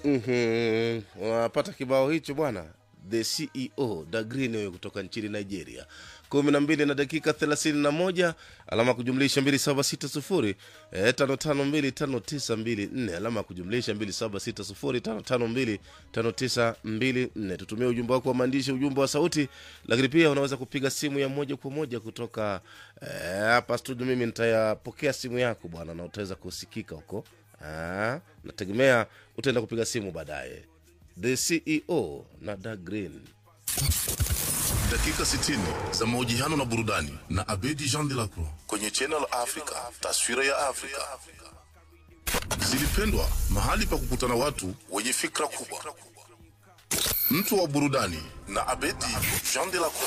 Mhm. Unapata kibao hicho bwana, the CEO Da Green huyo kutoka nchini Nigeria. kumi na mbili na dakika thelathini na moja alama ya kujumlisha mbili saba sita sufuri eh, tano tano mbili tano tisa mbili nne alama ya kujumlisha mbili saba sita sufuri tano tano mbili tano tisa mbili nne. Tutumie ujumbe wako wa maandishi, ujumbe wa sauti, lakini pia unaweza kupiga simu ya moja kwa moja kutoka eh, hapa studio. Mimi nitayapokea simu yako bwana, na utaweza kusikika huko. Ah, nategemea utaenda kupiga simu baadaye. The CEO na Da Green. dakika 60 za mahojiano na burudani na Abedi Jean de la Croix kwenye Channel Africa, taswira ya Afrika. Zilipendwa, mahali pa kukutana watu wenye fikra kubwa. Mtu wa burudani na Abedi Jean de la Croix.